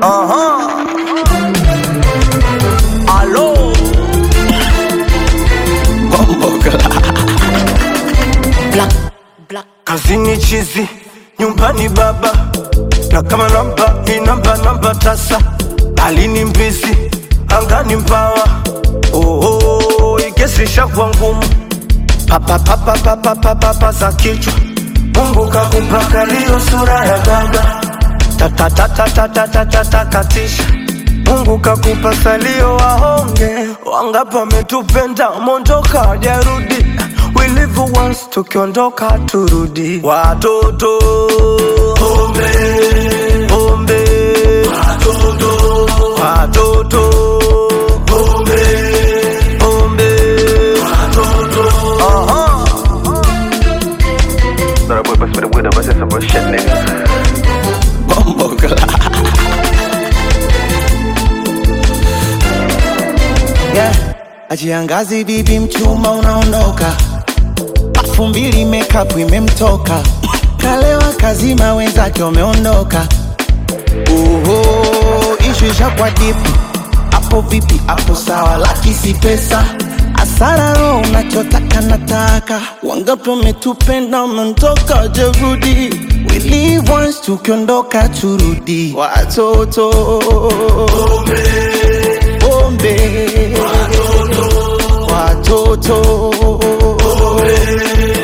Aha. Alo. Black, black. Kazini chizi, nyumbani baba, na kama namba ni namba namba tasa, alini mbizi, angani mbawa. Oho, ikesisha kwa ngumu, papa papa papa papa papa za kichwa. Mungu kakupaka liyo sura ya baba, tata tata tata tata takatisha. Mungu kakupa salio wahonge, wangapi wametupenda mondoka ajarudi. We live once, tukiondoka turudi. Watoto pombe pombe, watoto watoto pombe pombe, watoto aha. That boy pass me the weed, I say some shit, nigga. yeah. Ajiangazi bibi mchuma unaondoka, afu mbili makeup imemtoka, kalewa kazima wenzake wameondoka. Oho, ishu ishakwa dipu, hapo vipi? Hapo sawa, laki si pesa asara roho unachotaka nataka, wangapi wametupenda wameondoka, jerudi We live once, tukiondoka turudi, watoto pombe watoto